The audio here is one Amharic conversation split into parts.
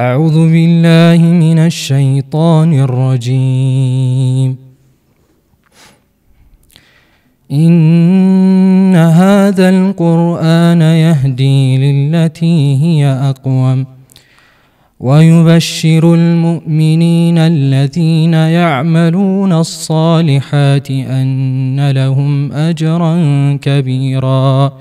أعوذ بالله من الشيطان الرجيم إن هذا القرآن يهدي للتي هي أقوم ويبشر المؤمنين الذين يعملون الصالحات أن لهم أجرا كبيرا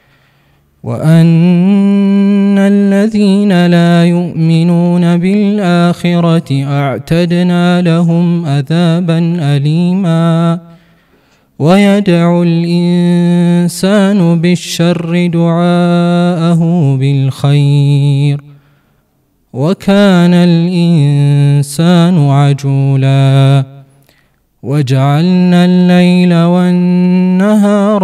وأن الذين لا يؤمنون بالآخرة أعتدنا لهم عذابا أليما ويدعو الإنسان بالشر دعاءه بالخير وكان الإنسان عجولا وجعلنا الليل والنهار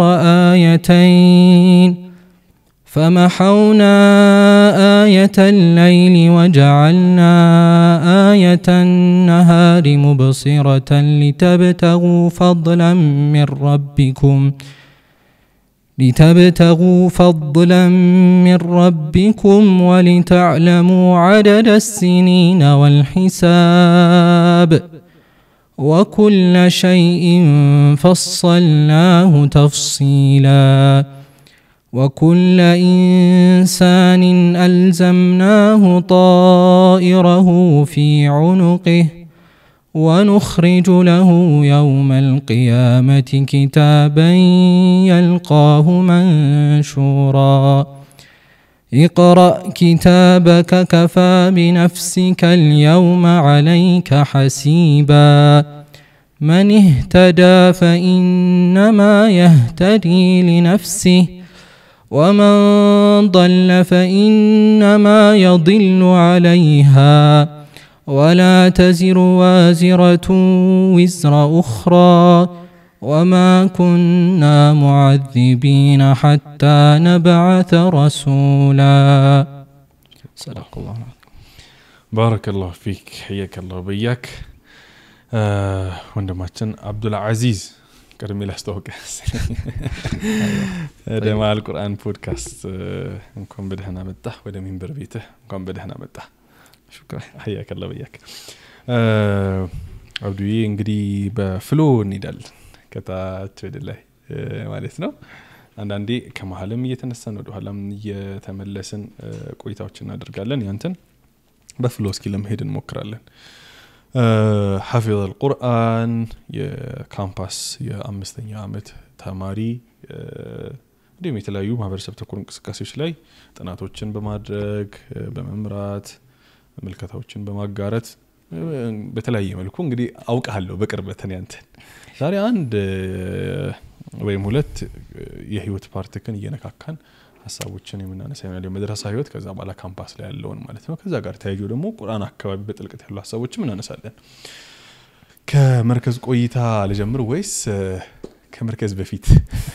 آيتين فمحونا آية الليل وجعلنا آية النهار مبصرة لتبتغوا فضلا من ربكم لتبتغوا فضلا من ربكم ولتعلموا عدد السنين والحساب وكل شيء فصلناه تفصيلا وكل انسان الزمناه طائره في عنقه ونخرج له يوم القيامه كتابا يلقاه منشورا اقرا كتابك كفى بنفسك اليوم عليك حسيبا من اهتدى فانما يهتدي لنفسه ومن ضل فانما يضل عليها ولا تزر وازره وزر اخرى وما كنا معذبين حتى نبعث رسولا صدق الله ባረከላሁ ፊክ ሕየከላሁ በያክ ወንድማችን አብዱልዓዚዝ ቅድሜ ላስታወቀ ወደ መአል ቁርአን ፖድካስት እንኳን በደህና መጣ ወደ ሚንበር ቤትህ እንኳን በደህና መጣ ሕያከላ በያክ አብዱዬ እንግዲህ በፍሎ እንሄዳለን ከታች ወደ ላይ ማለት ነው አንዳንዴ ከመሀልም እየተነሳን ወደ ኋላም እየተመለስን ቆይታዎች እናደርጋለን ያንተን በፍሎ እስኪ ለመሄድ እንሞክራለን ሐፊظ አልቁርአን የካምፓስ የአምስተኛ ዓመት ተማሪ እንዲሁም የተለያዩ ማህበረሰብ ተኮር እንቅስቃሴዎች ላይ ጥናቶችን በማድረግ በመምራት ምልከታዎችን በማጋረት በተለያየ መልኩ እንግዲህ አውቃለሁ በቅርበትን ያንተን ዛሬ አንድ ወይም ሁለት የህይወት ፓርትክን እየነካካን ሀሳቦችን የምናነሳ ይሆናል የመድረሳ ህይወት ከዛ በኋላ ካምፓስ ላይ ያለውን ማለት ነው ከዛ ጋር ተያይዞ ደግሞ ቁርአን አካባቢ በጥልቀት ያሉ ሀሳቦችም እናነሳለን ከመርከዝ ቆይታ ልጀምር ወይስ ከመርከዝ በፊት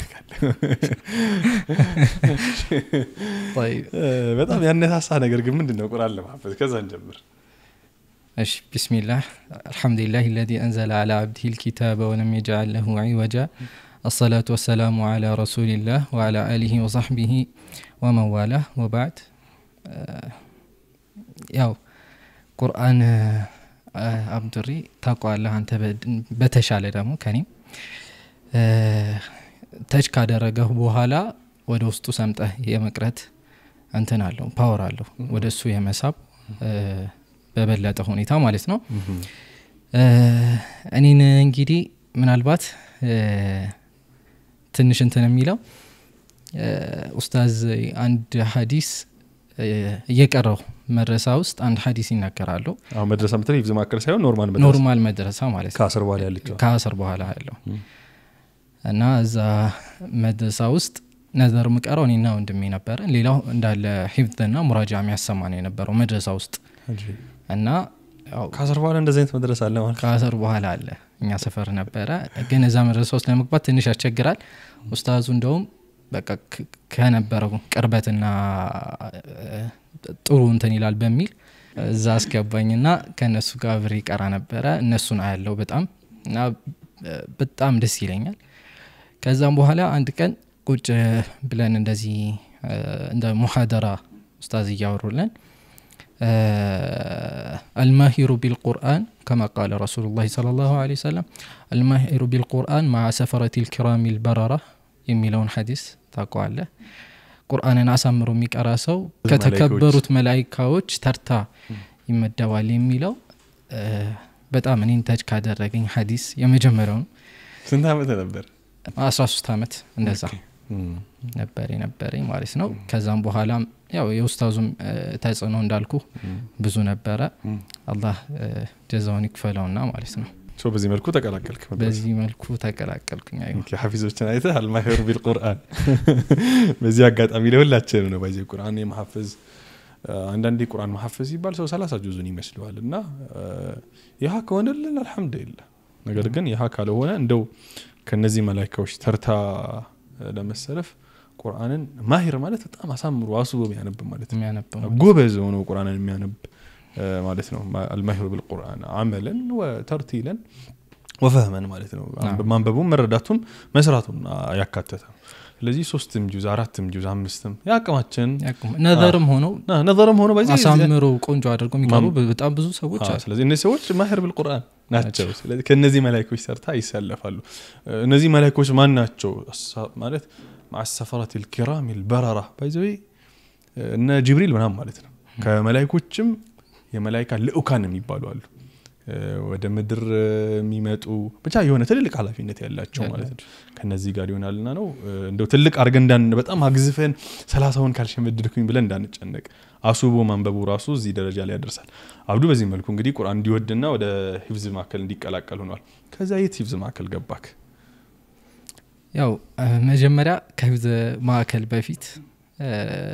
በጣም ያነሳሳ ነገር ግን ምንድን ነው ቁርአን ለማፈዝ ከዛ እንጀምር እሺ ቢስሚላህ አልሐምዱሊላህ الذي أنزل على عبده الكتاب ولم يجعل له عوجا الصلاة والسلام على رسول الله وعلى آله وصحبه ومن والاه وبعد ያው ቁርአን አብዱሪ ታውቀዋለህ አንተ በተሻለ ደግሞ ከኔም ተች ካደረገህ በኋላ ወደ ውስጡ ሰምጠህ የመቅረት እንትን አለው ፓወር አለው ወደ እሱ የመሳብ በበለጠ ሁኔታ ማለት ነው እኔን እንግዲህ ምናልባት ትንሽ እንትን የሚለው ኡስታዝ አንድ ሀዲስ እየቀረው መድረሳ ውስጥ አንድ ሀዲስ ይናገራሉ አሁን መድረሳ ምትል ሂፍዝ ማዕከል ሳይሆን ኖርማል ኖርማል መድረሳ ማለት ነው ከአስር በኋላ ያለችው ከአስር በኋላ ያለው እና እዛ መድረሳ ውስጥ ነዘር ምቀረው እኔና ወንድሜ ነበረ ሌላው እንዳለ ሂፍዝና ሙራጃ የሚያሰማ ነው የነበረው መድረሳ ውስጥ እና ከአስር በኋላ እንደዚህ አይነት መድረስ አለ ማለት ከአስር በኋላ አለ እኛ ሰፈር ነበረ ግን እዛ መድረሳ ውስጥ ለመግባት ትንሽ ያስቸግራል ኡስታዙ እንደውም በቃ ከነበረው ቅርበትና ጥሩ እንትን ይላል በሚል እዛ አስገባኝና ከእነሱ ጋር ብሬ ቀራ ነበረ እነሱን አያለው በጣም እና በጣም ደስ ይለኛል ከዛም በኋላ አንድ ቀን ቁጭ ብለን እንደዚህ እንደ ሙሐደራ ኡስታዝ እያወሩልን አልማሂሩ ቢልቁርአን ከማ ቃለ ረሱሉ ላ ለ ላሁ ለ ወሰለም አልማሂሩ ቢልቁርአን ማዓ ሰፈረት ልኪራሚ ልበረራ የሚለውን ሐዲስ ታውቀዋለህ ቁርአንን አሳምሮ የሚቀራ ሰው ብዙ ከተከበሩት መላይካዎች ተርታ ይመደባል የሚለው እ፣ በጣም እኔን ተች ካደረገኝ ሐዲስ የመጀመሪያውን ስንት ዓመት ነበር? 13 ዓመት እንደዛ እም፣ ነበር የነበረኝ ማለት ነው ከዛም በኋላም ያው የኡስታዙም እ፣ ተጽዕኖ እንዳልኩ እም፣ ብዙ ነበረ እም። አላህ እ፣ ጀዛውን ይክፈለውና ማለት ነው ሶ በዚህ መልኩ ተቀላቀልክ መድረሳ። በዚህ መልኩ ተቀላቀልኩኝ አይ ኦኬ፣ ሐፊዞችን አይተህ አልማሂሩ ቢልቁርአን በዚህ አጋጣሚ ለሁላችንም ነው በዚህ ቁርአን የመሐፈዝ አንዳንዴ ቁርአን መሐፈዝ ሲባል ሰው ሰላሳ ጁዙን ይመስለዋል እና ይህ ከሆነልን አልሐምዱሊላህ ነገር ግን ይህ ካልሆነ እንደው ከነዚህ መላይካዎች ተርታ ለመሰለፍ ቁርአንን ማሂር ማለት በጣም አሳምሮ አስቦ የሚያነብ ማለት ነው የሚያነበው ጎበዝ ሆኖ ቁርአንን የሚያነብ እ፣ ማለት ነው አልማሂሩ ቢልቁርአን አመለን ወተርቲለን ወፈህመን ማለት ነው አዎ። ማንበቡም መረዳቱም መስራቱን ያካተተ ነው ስለዚህ ሶስትም ጁዝ አራትም ጁዝ አምስትም የአቅማችን ያቁም። ነዘርም ሆነው ና- ነዘርም ሆኖ በዚህ አሳምሮ ቆንጆ አድርገው የሚቀሩ ማም- በጣም ብዙ ሰዎች አዎ፣ አሉ ስለዚህ እነዚህ ሰዎች ማህር ብልቁርአን ናቸው ስለዚህ ከእነዚህ መላይኮች ሰርታ ይሰለፋሉ እ፣ እነዚህ መላይኮች ማን ናቸው አሳ- ማለት ማሰፈረት ልኪራም ልበረራ ባይዘ እነ ጅብሪል ምናም ማለት ነው ከመላይኮችም የመላይካ ልኡካን የሚባሉ አሉ እ፣ ወደ ምድር እ፣ የሚመጡ ብቻ የሆነ ትልልቅ ኃላፊነት ያላቸው ማለት ነው ከነዚህ ጋር ይሆናልና ነው እ፣ እንደው ትልቅ አድርገን እንዳን በጣም አግዝፈን ሰላሳውን ካልሸመድድኩኝ ብለን እንዳንጨነቅ አሱቦ ማንበቡ ራሱ እዚህ ደረጃ ላይ ያደርሳል አብዱ በዚህ መልኩ እንግዲህ ቁርአን እንዲወድና ወደ ሂፍዝ ማዕከል እንዲቀላቀል ሆኗል ከዛ የት ሂፍዝ ማዕከል ገባክ ያው እ፣ መጀመሪያ ከህፍዝ ማዕከል በፊት እ፣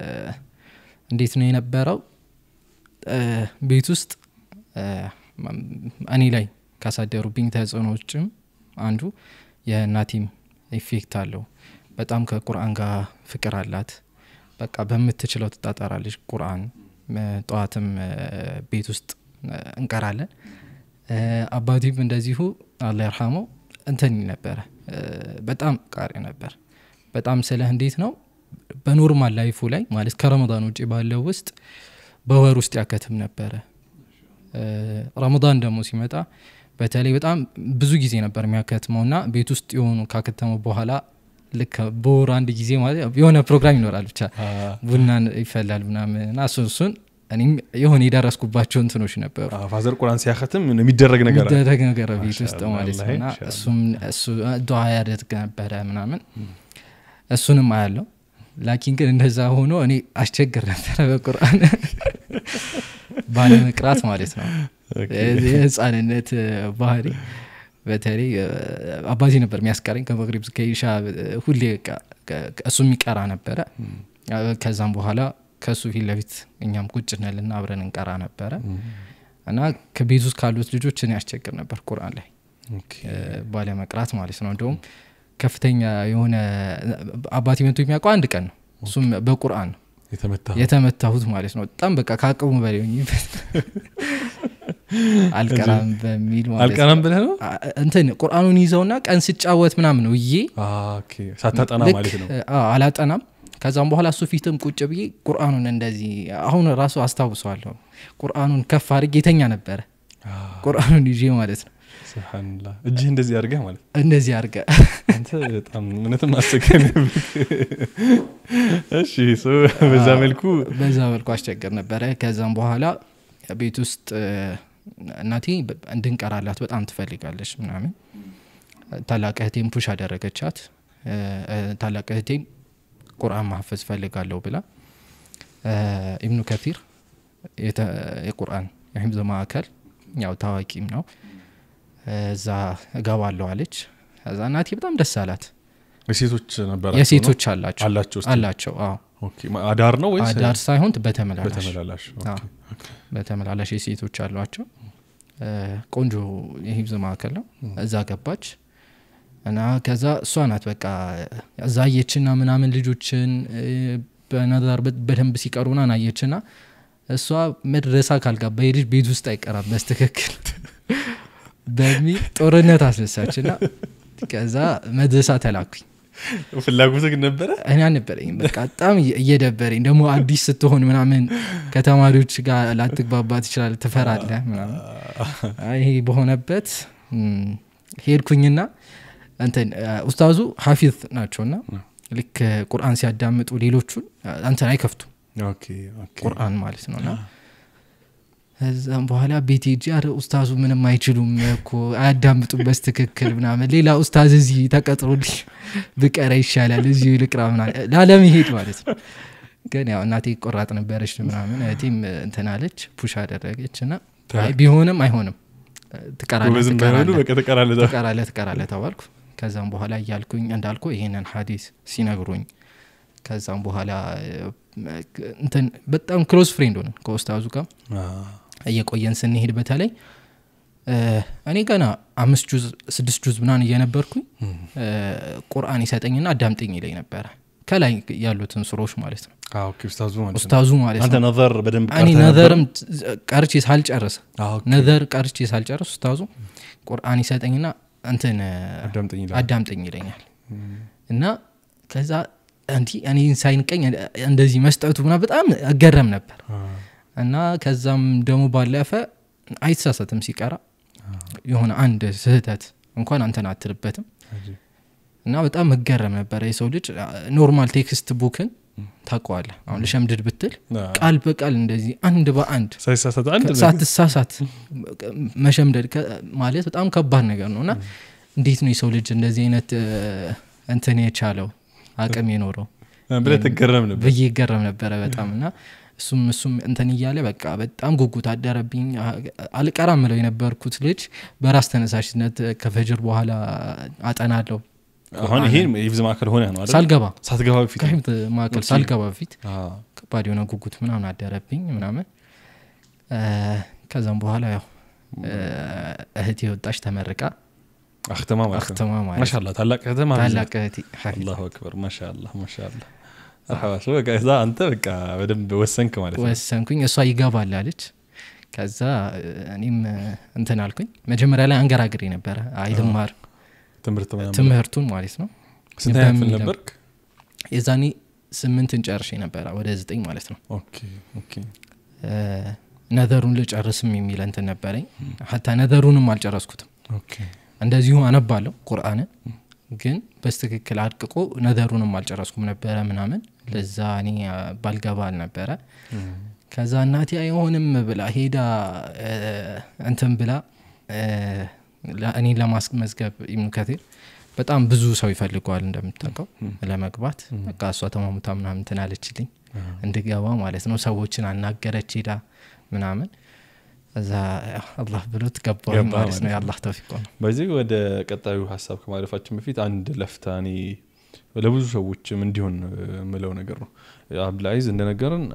እንዴት ነው የነበረው እ፣ ቤት ውስጥ እ፣ እኔ ላይ ካሳደሩብኝ ተጽዕኖዎችም አንዱ የእናቴም ኢፌክት አለው በጣም ከቁርአን ጋር ፍቅር አላት በቃ በምትችለው ትጣጠራለች ቁርአን እ፣ ጠዋትም እ፣ ቤት ውስጥ እ፣ እንቀራለን እ፣ አባቴም እንደዚሁ አላ ይርሃመው እንትን ይል ነበረ እ፣ በጣም ቃሪ ነበር በጣም ስለ እንዴት ነው በኖርማል ላይፉ ላይ ማለት ከረመዳን ውጭ ባለው ውስጥ በወር ውስጥ ያከትም ነበረ እ፣ ረመዳን ደግሞ ሲመጣ በተለይ በጣም ብዙ ጊዜ ነበር የሚያከትመው ና ቤት ውስጥ የሆኑ ካከተመው በኋላ ልክ በወር አንድ ጊዜ ማለት የሆነ ፕሮግራም ይኖራል ብቻ ቡና ይፈላል ምናምን እና እሱን እሱን እኔም የሆነ የደረስኩባቸው እንትኖች ነበሩ አ፣ ፋዘር ቁርአን ሲያከትም የሚደረግ ነገር አለ። የሚደረግ ነገር ቤት ውስጥ ማሻአላህ፣ ማለት ነው እና ማሻአላህ። እሱም እሱ ዱዓ ያደርግ ነበረ ምናምን እሱንም አያለው ላኪን ግን እንደዛ ሆኖ እኔ አስቸግር ነበረ በቁርአን ባለመቅራት ማለት ነው ኦኬ። የህፃንነት ባህሪ በተለይ እ፣ አባቴ ነበር የሚያስቀረኝ ከመቅሪብ እስከ ኢሻ እ፣ ሁሌ በቃ ከ- እሱ የሚቀራ ነበረ እ፣ ከዛም በኋላ ከእሱ ፊት ለፊት እኛም ቁጭ እንልና አብረን እንቀራ ነበረ እና ከቤት ውስጥ ካሉት ልጆች እኔ ያስቸግር ነበር ቁርአን ላይ ኦኬ። እ፣ ባለመቅራት ማለት ነው እንደውም ከፍተኛ የሆነ አባቴ መቶ የሚያውቀው አንድ ቀን ነው እሱም በቁርአን ነው የተመታ የተመታሁት ማለት ነው በጣም በቃ ከአቅሙ በላይ ሆኜበት አልቀራም በሚል ማለት አልቀናም ነው። ብለህ ነው አ- እንትን ቁርአኑን ይዘውና ቀን ስጫወት ምናምን ነው እዬ አ፣ ኦኬ። ሳታጠና ልክ፣ ማለት ነው አ፣ አላጠናም ከዛም በኋላ እሱ ፊትም ቁጭ ብዬ ቁርአኑን እንደዚህ አሁን ራሱ አስታውሰዋለሁ ቁርአኑን ከፍ አድርጌ የተኛ ነበረ አ፣ ቁርአኑን ይዤ ማለት ነው ስብሓንላህ እጅህ እንደዚህ አድርገህ ማለት ነው። እንደዚህ አድርገ አንተ በጣም እውነትም አስቸጋሪ ነበር። እሺ ሶ በዛ መልኩ በዛ መልኩ አስቸገር ነበረ ከዛም በኋላ ቤት ውስጥ እ፣ እናቴ በ- እንድንቀራላት በጣም ትፈልጋለች ምናምን ታላቅ እህቴም ፑሽ አደረገቻት እ፣ እ፣ ታላቅ እህቴም ቁርአን ማሐፈዝ ፈልጋለሁ ብላ እ፣ ኢብኑ ከቲር የተ- የቁርአን የሂፍዝ ማዕከል ያው ታዋቂም ነው እዛ እገባለሁ አለች ከዛ እናቴ በጣም ደስ አላት የሴቶች ነበራቸው የሴቶች አላቸው ነው? አላቸው እስቲ? አላቸው አዎ ኦኬ። አዳር ነው ወይስ አዳር ሳይሆን በተመላላሽ በተመላላሽ ኦኬ። አዎ። በተመላላሽ የሴቶች አሏቸው እ፣ ቆንጆ የሂብዝ ማዕከል ነው እዛ ገባች እና ከዛ እሷ ናት በቃ እዛ አየችና ምናምን ልጆችን እ፣ በነዛር በ- በደንብ ሲቀሩና ናየችና እሷ መድረሳ ካልጋባ የልጅ ቤት ውስጥ አይቀራም በስትክክል በሚል ጦርነት አስነሳችና ከዛ መድረሳ ተላኩኝ ፍላጎት ግን ነበረ እኔ አልነበረኝም በቃ በጣም እየ- እየደበረኝ ደግሞ አዲስ ስትሆን ምናምን ከተማሪዎች ጋር ላትግባባ ትችላል ትፈራለ ምናምን አይ ይሄ በሆነበት ም፣ ሄድኩኝና እንትን አ፣ ኡስታዙ ሀፊዝ ናቸውና ልክ ቁርአን ሲያዳምጡ ሌሎቹን አ፣ እንትን አይከፍቱም ኦኬ ኦኬ ቁርአን ማለት ነውና ከዛም በኋላ ቤት ሄጄ አረ ኡስታዙ ምንም አይችሉም እኮ አያዳምጡም በስትክክል ምናምን ሌላ ኡስታዝ እዚህ ተቀጥሮልኝ ብቀረ ይሻላል እዚሁ ልቅራ ምናምን ላለመሄድ ማለት ነው ግን ያው እናቴ ቆራጥ ነበረች ምናምን እህቴም እንትን አለች ፑሽ አደረገች እና አይ ቢሆንም አይሆንም ትቀራለህ ጎበዝም ባይሆኑ ትቀራለህ በቃ ተቀራለ ትቀራለህ ትቀራለህ ተባልኩ ከዛም በኋላ እያልኩኝ እንዳልኩ ይሄንን ሀዲስ ሲነግሩኝ ከዛም በኋላ እ፣ እንትን በጣም ክሎዝ ፍሬንድ ሆነን ከኡስታዙ ጋር እየቆየን ስንሄድ በተለይ እ፣ እኔ ገና አምስት ጁዝ ስድስት ጁዝ ምናን እየነበርኩኝ እ፣ ቁርአን ይሰጠኝና አዳምጠኝ ይለኝ ነበረ ከላይ ያሉትን ሱሮች ማለት ነው ኡስታዙ ማለት ነው ኡስታዙ ማለት አንተ ነው ነዘር በደንብ እኔ ቀርተህ ነበር? ነዘርም ቀርቼ ሳልጨርስ አዎ፣ ኦኬ። ነዘር ቀርቼ ሳልጨርስ ኡስታዙ ቁርአን ይሰጠኝና እንትን አዳምጠኝ ይላል። አዳምጠኝ ይለኛል እና ከዛ እንዲ እኔን ሳይንቀኝ እንደዚህ መስጠቱ ምና በጣም እገረም ነበር እና ከዛም ደግሞ ባለፈ አይተሳሰትም ሲቀራ የሆነ አንድ ስህተት እንኳን አንተን አትልበትም እና በጣም እገረም ነበረ የሰው ልጅ ኖርማል ቴክስት ቡክን ታውቀዋለህ አሁን ልሸምድድ ብትል አዎ። ቃል በቃል እንደዚህ አንድ በአንድ ሳይሳሳት አንድ ነገር ሳትሳሳት መሸምደድ ከ- ማለት በጣም ከባድ ነገር ነው እና እንዴት ነው የሰው ልጅ እንደዚህ አይነት እ፣ እንትን የቻለው አቅም የኖረው ብለህ ትገረም ነበር ብዬ ይገረም ነበረ በጣም እና እሱም እሱም እንትን እያለ በቃ በጣም ጉጉት አደረብኝ አ- አልቀራም ምለው የነበርኩት ልጅ በራስ ተነሳሽነት ከፈጅር በኋላ አጠናለሁ አሁን ይሄ የሂፍዝ ማዕከል ሆነ ነው አይደል? ሳልገባ ሳትገባ በፊት ከሂፍት ማዕከል ኦኬ። ሳልገባ በፊት አዎ። ከባድ የሆነ ጉጉት ምናምን አደረብኝ ምናምን እ፣ ከዛም በኋላ ያው እ፣ እህቴ ወጣች ተመርቃ አክተማ ማለት ነው አክተማ ማለት ማሻላ ታላቅ ከተማ ታላቅ እህቴ ሀፊዝ አላሁ አክበር ማሻላ ማሻላ መርሐባ። ሶ በቃ እዛ አንተ በቃ በደንብ ወሰንክ ማለት ነው ወሰንኩኝ እሷ ይገባል አለች ከዛ እ፣ እኔም እ፣ እንትን አልኩኝ መጀመሪያ ላይ አንገራግሬ ነበረ አይልማር ትምህርት ምናምን ትምህርቱን ማለት ነው ስንተኛ ክፍል በሚለው- ነበርክ የዛኔ ስምንትን ጨርሼ ነበረ ወደ ዘጠኝ ማለት ነው ኦኬ ኦኬ እ፣ ነዘሩን ልጨርስም የሚል እንትን ነበረኝ ሀታ ነዘሩንም አልጨረስኩትም ኦኬ እንደዚሁ አነባለሁ ቁርአንን ግን በስትክክል አድቅቆ ነዘሩንም አልጨረስኩም ነበረ ምናምን ለዛ እኔ አ፣ ባልገባ አልነበረ ከዛ እናቴ አይሆንም ብላ ሄዳ እ፣ እንትን ብላ እ፣ ለ- እኔን ለማስመዝገብ ኢብኑ ከቲር በጣም ብዙ ሰው ይፈልገዋል እንደምታውቀው ለመግባት በቃ እሷ ተማሙታ ምናምን እንትን አለችልኝ እንድገባ ማለት ነው ሰዎችን አናገረች ሄዳ ምናምን እዛ ያው አላህ ብሎት ገባሁኝ ገባህ ማለት ነው ማለት የአላህ ተውፊቅ ነው በዚህ ወደ ቀጣዩ ሀሳብ ከማለፋችን በፊት አንድ ለፍታ እኔ ለብዙ ሰዎችም እንዲሆን የምለው ነገር ነው አብዱልአዚዝ እንደነገርን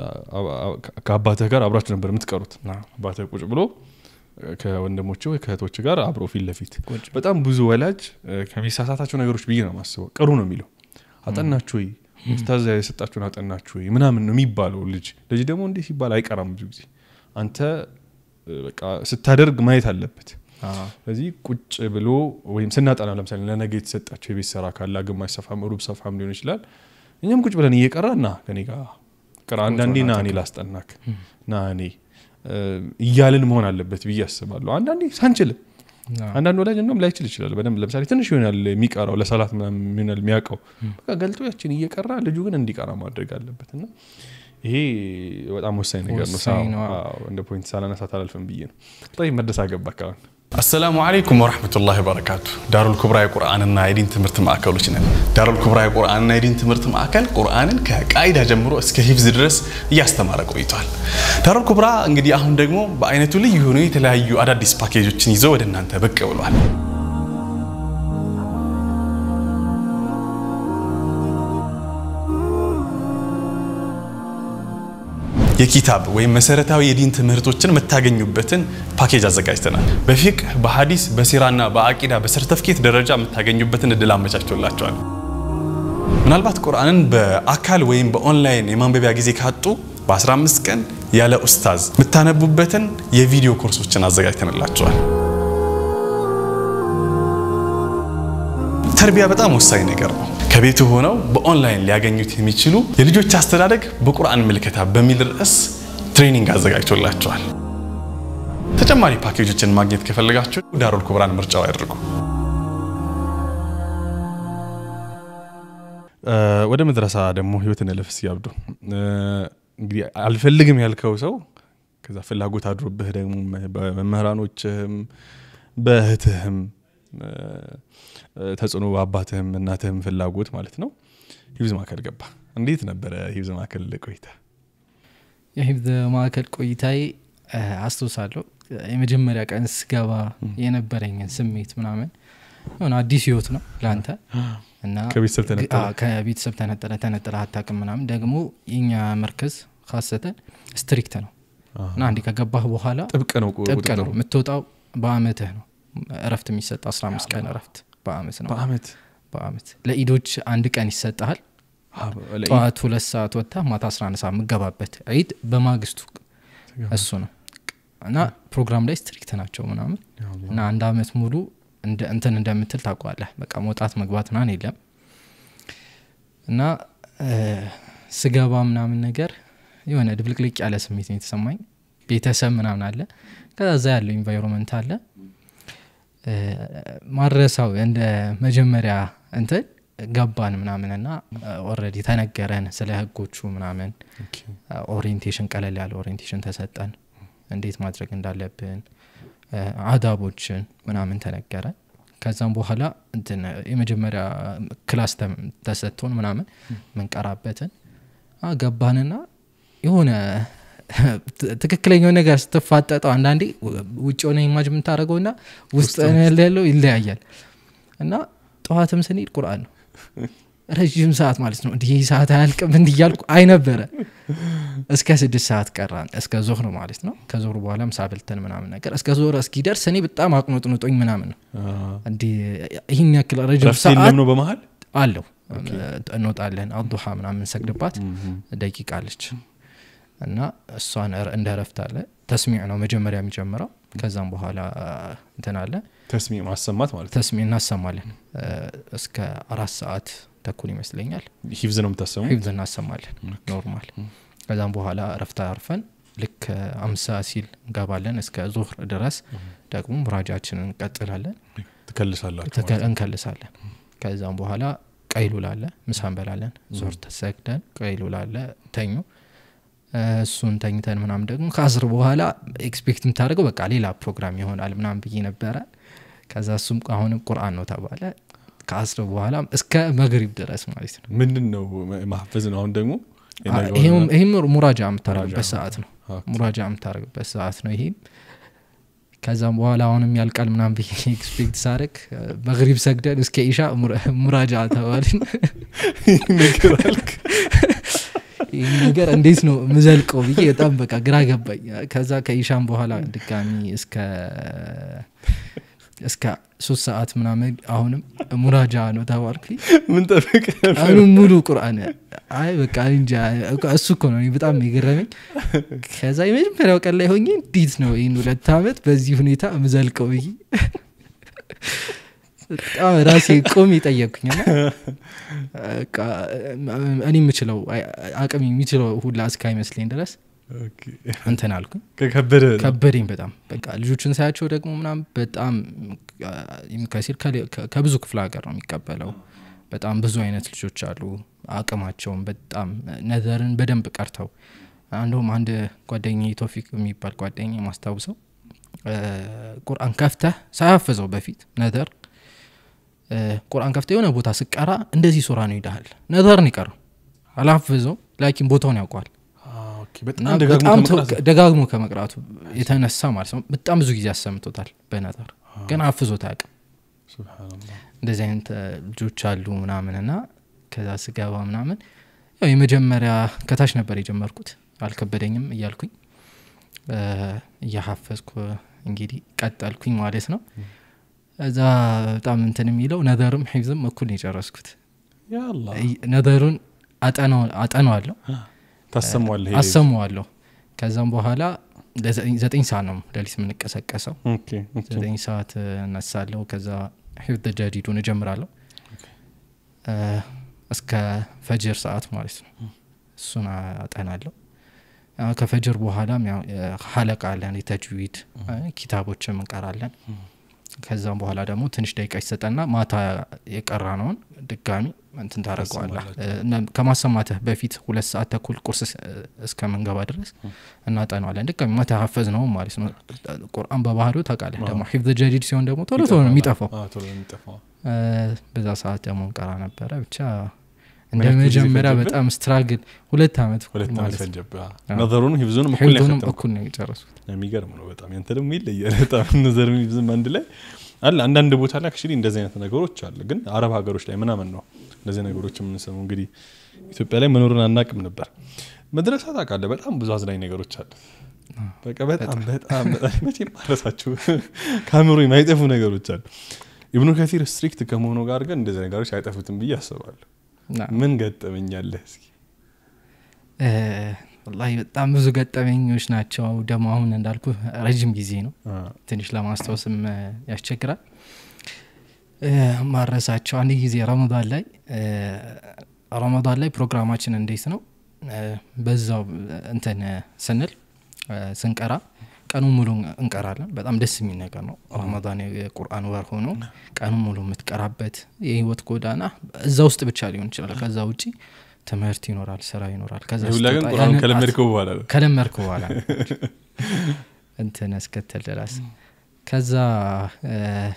ከአባትህ ጋር አብራችሁ ነበር የምትቀሩት አባትህ ቁጭ ብሎ ከወንድሞች ወይ ከእህቶች ጋር አብሮ ፊት ለፊት ቁጭ በጣም ብዙ ወላጅ ከሚሳሳታቸው ነገሮች ብዬ ነው ማስበው ቅሩ ነው የሚለው አጠናችሁ ወይ ኡስታዝ የሰጣችሁን አጠናችሁ ወይ ምናምን ነው የሚባለው ልጅ ልጅ ደግሞ እንዲህ ሲባል አይቀራም ብዙ ጊዜ አንተ በቃ ስታደርግ ማየት አለበት አዎ። ስለዚህ ቁጭ ብሎ ወይም ስናጠና ለምሳሌ ለነገ የተሰጣቸው የቤት ስራ ካለ ግማሽ ሰፋም ሩብ ሰፋም ሊሆን ይችላል እኛም ቁጭ ብለን እየቀራ ና ከኔ ጋር ቅራ አንዳንዴ ና እኔ ላስጠናክ ና እኔ እያልን መሆን አለበት ብዬ አስባለሁ አንዳንዴ ሳንችልም አዎ። አንዳንድ ወላጅ እንደውም ላይችል ይችላል በደንብ ለምሳሌ ትንሽ ይሆናል የሚቀራው ለሰላት ምናምን ይሆናል የሚያውቀው በቃ ገልጦ ያችን እየቀራ ልጁ ግን እንዲቀራ ማድረግ አለበት እና ይሄ በጣም ወሳኝ ነገር ነው ወሳኝ ነው። አዎ፣ እንደ ፖይንት ሳላነሳት አላልፍም ብዬ ነው ይ መደስ አገባ አካባቢ አሰላሙ አለይኩም ወረህመቱላሂ ወበረካቱ። ዳሩል ኩብራ የቁርአንና የዲን ትምህርት ማዕከሎች ነን። ዳሩል ኩብራ የቁርአንና የዲን ትምህርት ማዕከል ቁርአንን ከቃይዳ ጀምሮ እስከ ሂፍዝ ድረስ እያስተማረ ቆይቷል። ዳሩል ኩብራ እንግዲህ አሁን ደግሞ በአይነቱ ልዩ የሆኑ የተለያዩ አዳዲስ ፓኬጆችን ይዘው ወደ እናንተ ብቅ ብሏል። የኪታብ ወይም መሰረታዊ የዲን ትምህርቶችን የምታገኙበትን ፓኬጅ አዘጋጅተናል። በፊቅህ፣ በሀዲስ፣ በሲራና በአቂዳ በሰርተፍኬት ደረጃ የምታገኙበትን እድል አመቻችቶላቸዋል። ምናልባት ቁርአንን በአካል ወይም በኦንላይን የማንበቢያ ጊዜ ካጡ በ15 ቀን ያለ ኡስታዝ የምታነቡበትን የቪዲዮ ኮርሶችን አዘጋጅተንላቸዋል። ተርቢያ በጣም ወሳኝ ነገር ነው። ከቤቱ ሆነው በኦንላይን ሊያገኙት የሚችሉ የልጆች አስተዳደግ በቁርአን ምልከታ በሚል ርዕስ ትሬኒንግ አዘጋጅቶላቸዋል። ተጨማሪ ፓኬጆችን ማግኘት ከፈለጋችሁ ዳሩል ኩብራን ምርጫው ያድርጉ። ወደ መድረሳ ደግሞ ህይወትን እልፍ ሲያብዱ እንግዲህ አልፈልግም ያልከው ሰው ከዛ ፍላጎት አድሮብህ ደግሞ በመምህራኖችህም በእህትህም ተጽዕኖ በአባትህም እናትህም ፍላጎት ማለት ነው ሂብዝ ማዕከል ገባ። እንዴት ነበረ ሂብዝ ማዕከል ቆይታ? የሂብዝ ማዕከል ቆይታዬ አስታውሳለሁ። የመጀመሪያ ቀን ስገባ የነበረኝን ስሜት ምናምን የሆነ አዲስ ህይወት ነው ለአንተ እና ከቤተሰብ ተነጠለ? አዎ፣ ከቤተሰብ ተነጠለ ተነጠለ አታውቅም ምናምን ደግሞ የኛ መርከዝ ካሰተን ስትሪክት ነው እና አንዴ ከገባህ በኋላ ጥብቅ ነው ቁ- ጥብቅ ነው ቁጥጥሩ። የምትወጣው በአመትህ ነው እረፍት የሚሰጥ 15 ቀን እረፍት በአመት ነው በአመት በአመት ለኢዶች አንድ ቀን ይሰጠሃል ጠዋት ሁለት ሰዓት ወጥታ ማታ 11 ሰዓት የምገባበት ዒድ በማግስቱ እሱ ነው እና ፕሮግራም ላይ ስትሪክት ናቸው ምናምን እና አንድ አመት ሙሉ እንደ- እንትን እንደምትል ታውቀዋለህ በቃ መውጣት መግባት ምናምን የለም እና እ፣ ስገባ ምናምን ነገር የሆነ ድብልቅልቅ ያለ ስሜት ነው የተሰማኝ ቤተሰብ ምናምን አለ ከዛ እዛ ያለው ኢንቫይሮንመንት አለ እ፣ ማድረሳው እንደ መጀመሪያ እንትን ገባን ምናምን እና ኦልሬዲ ተነገረን ስለ ህጎቹ ምናምን ኦሪየንቴሽን ቀለል ያለ ኦሪየንቴሽን ተሰጠን እንዴት ማድረግ እንዳለብን እ፣ አዳቦችን ምናምን ተነገረን ከዛም በኋላ እንትን የመጀመሪያ ክላስ ተም- ተሰጥቶን ምናምን ምንቀራበትን አ፣ ገባንና የሆነ ት- ትክክለኛው ነገር ስትፋጠጠው አንዳንዴ ውጭ ሆነ ኢማጅ የምታደርገው ና ውስጥ ያለው ይለያያል እና ጠዋትም ስንሄድ ቁርአን ነው ረዥም ሰዓት ማለት ነው እንዲህ ሰዓት አያልቅም እንዲህ እያልኩ አይ ነበረ እስከ ስድስት ሰዓት ቀራን እስከ ዞህር ማለት ነው ከዞህር በኋላ ምሳ በልተን ምናምን ነገር እስከ ዞህር እስኪደርስ እኔ በጣም አቅኖጥንጦኝ ምናምን ነው እንዲህ ይህን ያክል ረዥም ረፍት ሰዓት የለም ነው በመሀል አለው እንወጣለን አዱሃ ምናምን ሰግድባት ደቂቃ አለች እና እሷን እረ- እንደ ረፍት አለ ተስሚዕ ነው መጀመሪያ የሚጀምረው ከዛም በኋላ እንትን አለ ተስሚ ማሰማት ማለት ነው። ተስሚዕ እናሰማለን እ፣ እስከ አራት ሰዓት ተኩል ይመስለኛል ሂፍዝ ነው የምታሰሙ ሂብዝ እናሰማለን ኖርማል ከዛም በኋላ ረፍት አርፈን ልክ አምሳ ሲል እንገባለን እስከ ዙህር ድረስ ደግሞ ሙራጃችንን እንቀጥላለን ትከልሳላችሁ ተከ- እንከልሳለን ከዛም በኋላ ቀይሉላ አለ ምሳ እንበላለን ዞር ተሰግደን ቀይሉላ አለ ተኙ እ፣ እሱን ተኝተን ምናምን ደግሞ ከአስር በኋላ ኤክስፔክት የምታደርገው በቃ ሌላ ፕሮግራም ይሆናል ምናምን ብዬ ነበረ ከዛ እሱም አሁንም ቁርአን ነው ተባለ ከአስር በኋላ እስከ መግሪብ ድረስ ማለት ነው ምንድን ነው ማህፈዝ ነው አሁን ደግሞ የነገውን- ይሄም ይሄም ሙራጃ የምታደርግበት ሙራጃ። ሰዓት ነው ኦኬ። ሙራጃ የምታደርግበት ሰዓት ነው ይሄም ከዛም በኋላ አሁንም ያልቃል ምናምን ብዬ ኤክስፔክት ሳደርግ መግሪብ ሰግደን እስከ ኢሻ ሙራ- ሙራጃ ተባልን ነገር አልክ ይህ ነገር እንዴት ነው ምዘልቀው ብዬ በጣም በቃ ግራ ገባኝ ከዛ ከኢሻም በኋላ ድጋሚ እስከ እስከ ሶስት ሰዓት ምናምን አሁንም ሙራጃ ነው ተባልኩኝ ምን ጠብቅ ቀኑን ሙሉ ቁርአን አይ በቃ እኔ እንጃ እሱ እኮ ነው እኔ በጣም የገረመኝ ከዛ የመጀመሪያው ቀን ላይ ሆኜ እንዴት ነው ይህን ሁለት ዓመት በዚህ ሁኔታ ምዘልቀው ብዬ በጣም ራሴ ቆሜ ጠየቅኩኝና በቃ እኔ የምችለው አቅም የሚችለው ሁላ እስካይመስለኝ ድረስ እንትን አልኩኝ ከከበደ ከበደኝ በጣም በቃ ልጆችን ሳያቸው ደግሞ ምናም በጣም ከሲል ከብዙ ክፍለ ሀገር ነው የሚቀበለው በጣም ብዙ አይነት ልጆች አሉ አቅማቸውን በጣም ነዘርን በደንብ ቀርተው አንዱም አንድ ጓደኛ ቶፊቅ የሚባል ጓደኛ ማስታውሰው ቁርአን ከፍተህ ሳያፍዘው በፊት ነዘር ቁርአን ከፍተህ የሆነ ቦታ ስቀራ እንደዚህ ሱራ ነው ይልሃል ነዘርን ይቀረው አላፍዘው ላኪን ቦታውን ያውቋል እና በጣም ደጋግሞ ከመቅራቱ የተነሳ ማለት ነው በጣም ብዙ ጊዜ አሰምቶታል በነጠር ግን አፍዞት አያውቅም እንደዚህ አይነት ልጆች አሉ ምናምን እና ከዛ ስገባ ምናምን ያው የመጀመሪያ ከታች ነበር የጀመርኩት አልከበደኝም እያልኩኝ እያሀፈዝኩ እንግዲህ ቀጠልኩኝ ማለት ነው እዛ በጣም እንትን የሚለው ነዘርም ሒፍዝም እኩል ነው የጨረስኩት ነዘሩን አጠነዋለሁ ታሰሟለህ አሰማዋለሁ ከዛም በኋላ ዘጠኝ ሰዓት ነው ሌሊት የምንቀሰቀሰው ዘጠኝ ሰዓት እነሳለሁ ከዛ ሒፍዝ ጀዲዱን እጀምራለሁ እስከ ፈጅር ሰዓት ማለት ነው እሱን አጠናለሁ አ፣ ከፈጅር በኋላም ያው የ- ሀለቃ አለን የተጅዊድ አ፣ ኪታቦችም እንቀራለን ከዛም በኋላ ደግሞ ትንሽ ደቂቃ ይሰጠና ማታ የቀራ ነውን ድጋሚ እንትን ታደረገዋለህ ከማሰማትህ በፊት ሁለት ሰዓት ተኩል ቁርስ እስ- እስከምንገባ ድረስ እናጠነዋለን ድጋሚ ማታ ሀፈዝ ነው ማለት ነው ቁርአን በባህሪው ታውቃለህ ደግሞ ሒፍዝ ጀዲድ ሲሆን ደግሞ ቶሎ ቶሎ ነው የሚጠፋው አዎ፣ ቶሎ ነው የሚጠፋው እ፣ በዛ ሰዓት ደግሞ እንቀራ ነበረ ብቻ ምን እንደ ያክል ጊዜ መጀመሪያ ፈጀብህ? በጣም ስትራግል ሁለት አመት ሁለት ዓመት ማለት ነው ፈጀብህ አዎ። ነዘሩንም ሂፍዙንም እኩል ነው ሒፍዙንም ያፈተምከው። እኩል ነው የጨረሱት የሚገርም ነው በጣም ያንተ ደግሞ ይለያል በጣም ነዘር ሂፍዝም አንድ ላይ አለ አንዳንድ ቦታ ላይ አክቹዋሊ እንደዚህ አይነት ነገሮች አለ ግን አረብ ሀገሮች ላይ ምናምን ነው እንደዚህ ነገሮች የምንሰማው እንግዲህ ኢትዮጵያ ላይ መኖሩን አናቅም ነበር መድረሳ ታውቃለህ በጣም ብዙ አዝናኝ ነገሮች አሉ በቃ በጣም በጣም በጣም መቼም አረሳችሁ ከአእምሮ የማይጠፉ ነገሮች አሉ ኢብኑ ከሲር ስትሪክት ከመሆኑ ጋር ግን እንደዚህ ነገሮች አይጠፉትም ብዬ አስባለሁ እና ምን ገጠመኛለህ እስኪ እ፣ ወላሂ በጣም ብዙ ገጠመኞች ናቸው ደግሞ አሁን እንዳልኩ ረጅም ጊዜ ነው አ፣ ትንሽ ለማስታወስም እ፣ ያስቸግራል እ፣ ማረሳቸው አንድ ጊዜ ረመዳን ላይ እ፣ ረመዳን ላይ ፕሮግራማችን እንዴት ነው እ፣ በዛው እንትን እ፣ ስንል እ፣ ስንቀራ ቀኑን ሙሉ እንቀራለን በጣም ደስ የሚል ነገር ነው ረመዳን የቁርአን ወር ሆኖ ቀኑን ሙሉ የምትቀራበት የህይወት ጎዳና እዛ ውስጥ ብቻ ሊሆን ይችላል ከዛ ውጪ ትምህርት ይኖራል ስራ ይኖራል ከዛ ይህ ሁላ ግን ስትወጣ ቁርአን ያንን ከለመድከው በኋላ ነው ከለመድኩ በኋላ ነው እንትን እስክትል ድረስ ከዛ እ፣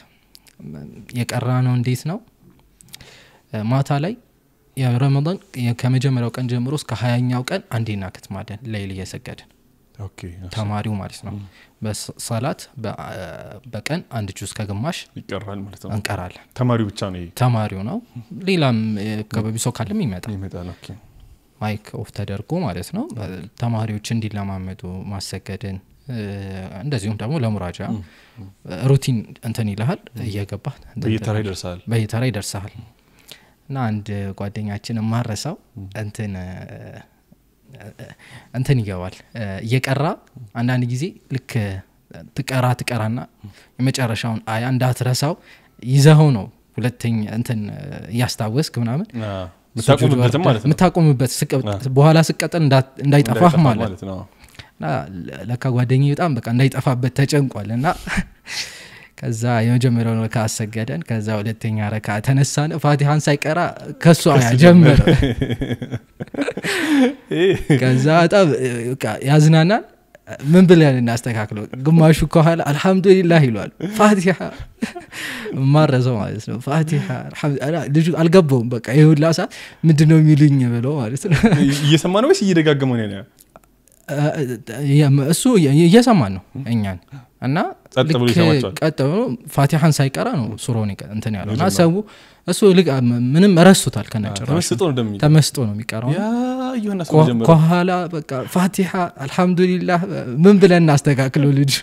የቀራ ነው እንዴት ነው እ፣ ማታ ላይ የረመዳን የ- ከመጀመሪያው ቀን ጀምሮ እስከ ሀያኛው ቀን አንዴ እናከትማለን ሌይል እየሰገድን ኦኬ ተማሪው ማለት ነው በሰላት በ- በቀን አንድ ጁዝ ከግማሽ ይቀራል ማለት ነው እንቀራለን ተማሪው ብቻ ነው ይሄ ተማሪው ነው ሌላም የአካባቢ ሰው ካለም ይመጣል ይመጣል ኦኬ ማይክ ኦፍ ተደርጎ ማለት ነው ተማሪዎች እንዲለማመዱ ማሰገድን እ፣ እንደዚሁም ደግሞ ለሙራጃ ሩቲን እንትን ይልሃል እየገባ በየተራ ይደርሳል በየተራ ይደርሰሃል እና አንድ ጓደኛችን የማረሳው እንትን እ፣ እንትን ይገባል እ፣ እየቀራ አንዳንድ ጊዜ ልክ ትቀራ ትቀራና የመጨረሻውን አያ እንዳትረሳው ይዘኸው ነው ሁለተኛ እንትን እ፣ እያስታወስክ ምናምን አ፣ የምታቆምበትም ማለት ነው የምታቆምበት ስቀ- አ። በኋላ ስቀጠል እንዳ- እንዳይጠፋህ እንዳይጠፋ ማለት ነው እና ለ- ለካ ጓደኝ በጣም በቃ እንዳይጠፋበት ተጨንቋል እና ከዛ የመጀመሪያውን ረካ አሰገደን ከዛ ሁለተኛ ረካ ተነሳን ፋቲሃን ሳይቀራ ከሱ አያ ጀመረ ከዛ በጣም እ፣ በቃ ያዝናናል ምን ብለን እናስተካክለው ግማሹ ከኋላ አልሐምዱሊላህ ይሏል ፋቲሃ ማረሰው ማለት ነው ፋቲሃ አልሐምዱ- አላ- ልጁ አልገባውም በቃ ይህ ሁላ ሰዓት ምንድን ነው የሚሉኝ ብለው ማለት ነው እየሰማ ነው ወይስ እየደጋገመው ነው ያለው? እ- እሱ እየሰማን ነው እኛን እና ጸጥ ብሎ ልክ ይሰማቸዋል። ቀጥ ብሎ ፋቲሐን ሳይቀራ ነው ሱሮን ይቀ- እንትን ያለው እና የጀመረው። ሰው እሱ ልቅ ምንም ረሱታል ከነጭራሹ ተመስጦ ነው እንደሚ ተመስጦ ነው የሚቀረው ያ እየሆነ ሰው ከ- ጀመረ ከኋላ በቃ ፋቲሐ አልሐምዱሊላህ ምን ብለን እናስተካክለው ልጅ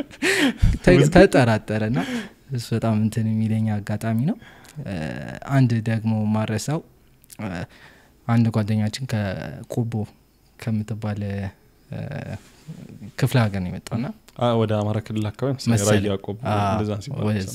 ተ- ተጠራጠረ ና እሱ በጣም እንትን የሚለኝ አጋጣሚ ነው እ፣ አንድ ደግሞ ማረሳው እ፣ አንድ ጓደኛችን ከቆቦ ከምትባል እ፣ ክፍለ ሀገር ነው የመጣውና አ፣ ወደ አማራ ክልል አካባቢ መሰለኝ መሰለኝ። ራያ ቆቦ አዎ፣ እንደዛ ሲባል ወደዛ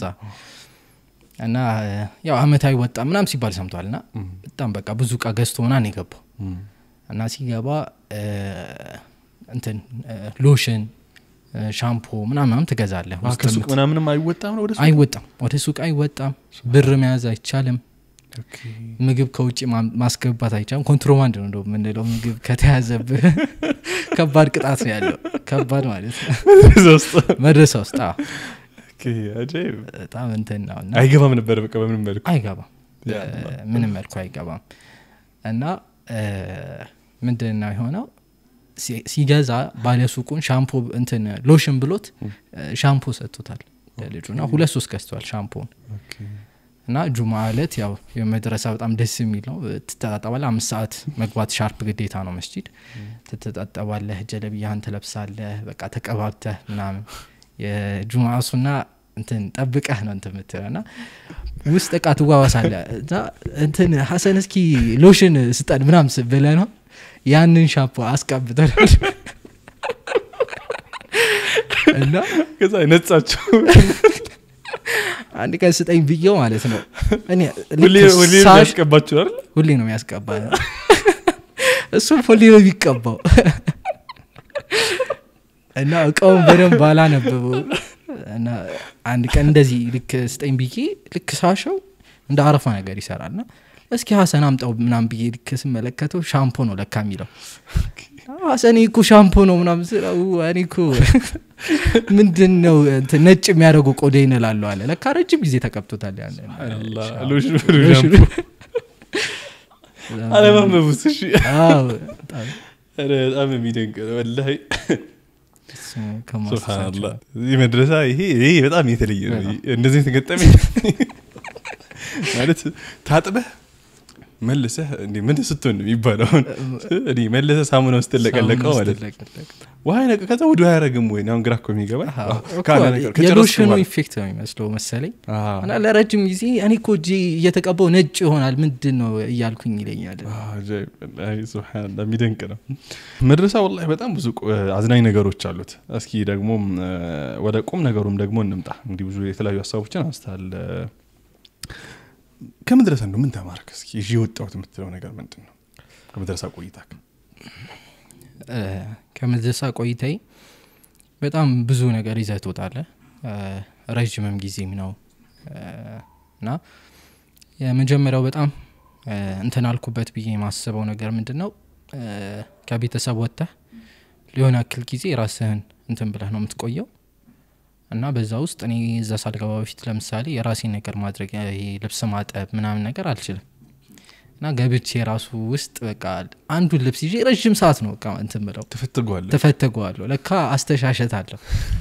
እና እ፣ ያው አመታዊ ወጣ ምናም ሲባል ሰምቷል እና እም፣ በጣም በቃ ብዙ እቃ ገዝቶ ምናምን የገባው እም፣ እና ሲገባ እ፣ እንትን እ፣ ሎሽን እ፣ ሻምፖ ምናምናም ትገዛለህ አ፣ ውስጥ ከሱቅ የምት- ምናምንም አይወጣም ነው ወደ ሱቅ? አይወጣም ወደ ሱቅ አይወጣም ብር መያዝ አይቻልም ኦኬ። ምግብ ከውጭ ማ- ማስገባት አይቻልም ኮንትሮባንድ ነው እንደው የምንለው ምግብ ከተያዘብህ ከባድ ቅጣት ነው ያለው ከባድ ማለት ነው እዛ ውስጥ መድረሳ ውስጥ አዎ። ኦኬ፣ አጃኢብ። በጣም እንትን ነው እና አይገባም ነበር በቃ በምንም መልኩ አይገባም ያ፣ እ፣ ምንም መልኩ አይገባም እና እ፣ ምንድን ነው የሆነው ሲ- ሲገዛ ባለሱቁን ሻምፖ እንትን ሎሽን ብሎት እ፣ ሻምፖ ሰጥቶታል ለልጁ እና ሁለት ሶስት ገዝተዋል ሻምፖን ኦኬ። እና ጁማ እለት ያው የመድረሳ በጣም ደስ የሚል ነው ትተጣጠባለህ አምስት ሰዓት መግባት ሻርፕ ግዴታ ነው መስጂድ ትተጣጠባለህ ጀለብያህን ትለብሳለህ በቃ ተቀባብተህ ምናምን የጁማ ሱና እንትን ጠብቀህ ነው እንትን የምትለው እና ውስጥ እቃ ትዋዋሳለ እና እንትን ሀሰን እስኪ ሎሽን ስጠን ምናም ብለ ነው ያንን ሻምፖ አስቀብተናል እና ከዛ ነጻቸው አንድ ቀን ስጠኝ ብየው ማለት ነው እኔ ልክ ሁሌ ሁሌ ሳሽ- ያስቀባችሁ አይደል ሁሌ ነው የሚያስቀባ እሱም ሁሌ ነው የሚቀባው እና እቃውን በደንብ አላነበበው እና አንድ ቀን እንደዚህ ልክ ስጠኝ ብዬ ልክ ሳሸው እንደ አረፋ ነገር ይሰራል ና እስኪ ሀሰን አምጣው ምናም ብዬ ልክ ስመለከተው ሻምፖ ነው ለካ የሚለው ሀሰን እኮ ሻምፖ ነው ምናም ስለው እኔ እኮ ምንድን ነው እንትን ነጭ የሚያደርጉ ቆዳ ይንላለሁ አለ ለካ ረጅም ጊዜ ተቀብቶታል ያን ሱብሃነላህ። ሻምፖ። ሎሽኑ ሎሽኑ። ሻምፖ አለማንበቡስ እሺ አዎ፣ በጣም ኧረ በጣም የሚደንቅ ነው ወላሂ እሱ ከማስታወሳቸው ሱብሃነላህ እዚህ መድረሳ ይሄ ይሄ በጣም የተለየ ነው በጣም። እንደዚህ የተገጠመኝ ማለት ታጥበህ መልሰህ እንዴ ምን ስትሆን ነው የሚባለው አሁን እኔ መልሰህ ሳሙና ውስጥ ለቀለቀው ማለት ነው ስትለቀለቅ። ውሃ ይነቅ ከዛ ወደ አያረግም ወይ አሁን ግራ እኮ የሚገባ አዎ፣ እኮ ከጨረስክ የሎሽኑ በኋላ። ኢፌክት ነው የሚመስለው መሰለኝ አዎ። እና ለረጅም ጊዜ እኔ እኮ እጄ እየተቀባው ነጭ ይሆናል ምንድን ነው እያልኩኝ ይለኛል አጃኢብ፣ ወላሂ ሱብሃነላህ የሚደንቅ ነው መድረሳ ወላሂ በጣም ብዙ ቁ- አዝናኝ ነገሮች አሉት እስኪ ደግሞ እ፣ ወደ ቁም ነገሩም ደግሞ እንምጣ እንግዲህ ብዙ የተለያዩ ሀሳቦችን አንስታል ከመድረሳ እንደው ምን ተማርክ እስኪ ይዤ የወጣሁት የምትለው ነገር ምንድን ነው ከመድረሳ ቆይታ እ፣ ከመድረሳ ቆይታዬ በጣም ብዙ ነገር ይዘህ ትወጣለህ እ፣ ረዥምም ጊዜም ነው እ፣ እና የመጀመሪያው በጣም እ፣ እንትን አልኩበት ብዬ የማስበው ነገር ምንድን ነው እ፣ ከቤተሰብ ወጥተህ ሊሆን ያክል ጊዜ ራስህን እንትን ብለህ ነው የምትቆየው እና በዛ ውስጥ እኔ እዛ ሳልገባ በፊት ለምሳሌ የራሴን ነገር ማድረግ ይሄ ልብስ ማጠብ ምናምን ነገር አልችልም እና ገብቼ ራሱ ውስጥ በቃ አንዱን ልብስ ይዤ ረዥም ሰዓት ነው በቃ እንትን ብለው ትፈትገዋለህ ተፈተገዋለሁ ለካ አስተሻሸት አለሁ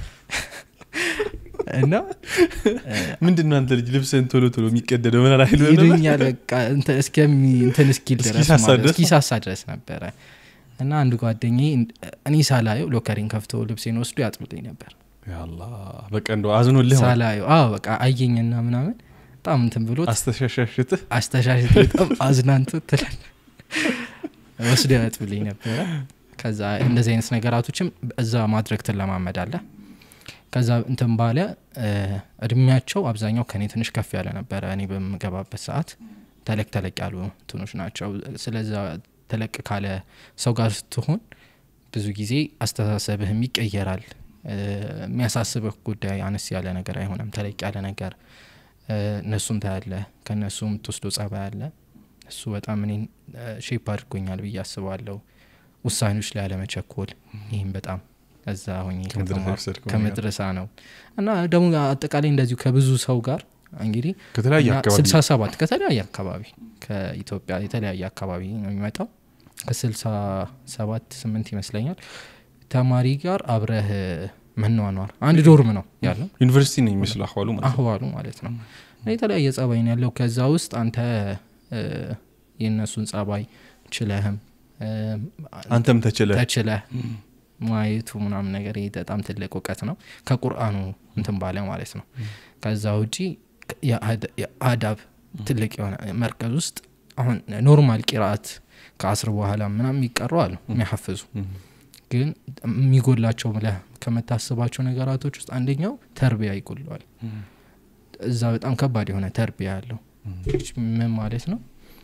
እና ምንድን ነው አንተ ልጅ ልብስህን ቶሎ ቶሎ የሚቀደደው ምን ላይ ይሉኛል በቃ እንትን እስከሚ እንትን እስኪል ድረስ እስኪሳሳ ማለት ድረስ? እስኪሳሳ ድረስ ነበረ እና አንድ ጓደኛ እኔ ሳላየው ሎከሪን ከፍቶ ልብሴን ወስዶ ያጥብልኝ ነበር ያላ በቃ እንደው አዝኖልህ ማለት ሳላየው አዎ በቃ አየኝና ምናምን በጣም እንትን ብሎት አስተሻሻሽትህ አስተሻሽት በጣም አዝናንቶ ትላል ወስዶ ያጥብልኝ ነበረ ከዛ እንደዚህ አይነት ነገራቶችም እዛ ማድረግ ትለማመዳለ ከዛ እንትን ባለ እ፣ እድሜያቸው አብዛኛው ከኔ ትንሽ ከፍ ያለ ነበረ እኔ በምገባበት ሰዓት ተለቅ ተለቅ ያሉ እንትኖች ናቸው ስለዛ ተለቅ ካለ ሰው ጋር ስትሆን ብዙ ጊዜ አስተሳሰብህም ይቀየራል እ፣ የሚያሳስብህ ጉዳይ አነስ ያለ ነገር አይሆንም ተለቅ ያለ ነገር እ፣ እነሱም ታያለ ከእነሱ የምትወስዶ ጸባይ አለ እሱ በጣም እኔን ሼፕ አድርጎኛል ብዬ አስባለሁ ውሳኔዎች ላይ አለመቸኮል ይህም በጣም እዛ ሆኜ ከመድረሳ ከተማርኩ- የወሰድከው ነገር። ከመድረሳ ነው እና ደግሞ አጠቃላይ እንደዚሁ ከብዙ ሰው ጋር እንግዲህ ከተለያየ እና አካባቢ ስልሳ ሰባት ከተለያየ አካባቢ ከኢትዮጵያ የተለያየ አካባቢ ነው የሚመጣው ከስልሳ ሰባት ስምንት ይመስለኛል ተማሪ ጋር አብረህ መኗኗር አንድ ዶርም ነው ያለው ዩኒቨርሲቲ ነው የሚመስለው አህዋሉ ማለት ነው አህዋሉ ማለት ነው እና የተለያየ ጸባይ ነው ያለው ከዛ ውስጥ አንተ እ፣ የእነሱን ጸባይ ችለህም እ፣ አንተም ተችለ ተችለህ ማየቱ ምናምን ነገር ይሄ በጣም ትልቅ እውቀት ነው ከቁርአኑ እንትን ባለ ማለት ነው ከዛ ውጪ የአድ- የአዳብ ትልቅ የሆነ መርከዝ ውስጥ አሁን ኖርማል ቂራአት ከአስር በኋላ ምናምን የሚቀሩ አሉ የሚያሐፍዙ ግን የሚጎላቸው ብለህ ከምታስባቸው ነገራቶች ውስጥ አንደኛው ተርቢያ ይጎለዋል እዛ በጣም ከባድ የሆነ ተርቢያ አለው ምን ማለት ነው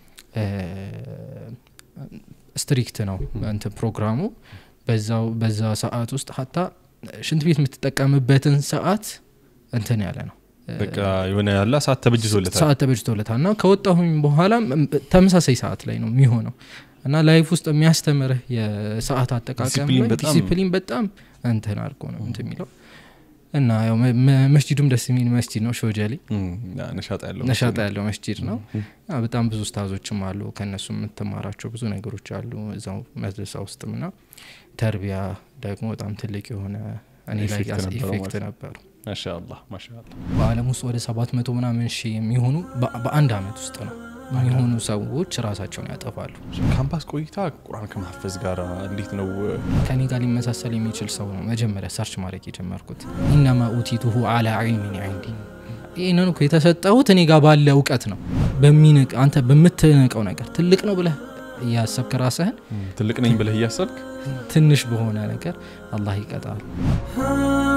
ስትሪክት ነው እንትን ፕሮግራሙ በዛው በዛ ሰዓት ውስጥ ሀታ ሽንት ቤት የምትጠቀምበትን ሰዓት እንትን ያለ ነው በቃ የሆነ ያለ ሰዓት ተበጅቶለታል ሰዓት ተበጅቶለታል እና ከወጣሁኝ በኋላ ተመሳሳይ ሰዓት ላይ ነው የሚሆነው እና ላይፍ ውስጥ የሚያስተምርህ የሰዓት አጠቃቀም ዲሲፕሊን ላይ በጣም- ዲሲፕሊን በጣም እንትን አድርጎ ነው እንትን የሚለው እና ያው መ- መ- መስጂዱም ደስ የሚል መስጂድ ነው ሾጀሊ እም፣ ያ ነሻጣ ያለው ነሻጣ ያለው መስጂድ ነው ያ በጣም ብዙ ስታዞችም አሉ ከእነሱ የምትማራቸው ብዙ ነገሮች አሉ እዛው መድረሳ ውስጥም ና ተርቢያ ደግሞ በጣም ትልቅ የሆነ እኔ ላይ ኢፌክት ያስ- ነበረው ኢፌክት ማለት ነበሩ ማሻአላህ ማሻአላህ በአለም ውስጥ ወደ ሰባት መቶ ምናምን ሺህ የሚሆኑ በ- በአንድ አመት ውስጥ ነው የሚሆኑ ሰዎች ራሳቸውን ያጠፋሉ ካምፓስ ቆይታ ቁርአን ከማፈዝ ጋር እንዴት ነው ከኔ ጋር ሊመሳሰል የሚችል ሰው ነው መጀመሪያ ሰርች ማድረግ የጀመርኩት ኢነማ ኡቲቱሁ አላ ዒልሚን ዒንዲ ይህንን እኮ የተሰጠሁት እኔ ጋር ባለ እውቀት ነው በሚንቅ አንተ በምትንቀው ነገር ትልቅ ነው ብለህ እያሰብክ ራስህን ትልቅ ነኝ ብለህ እያሰብክ ትንሽ በሆነ ነገር አላህ ይቀጣል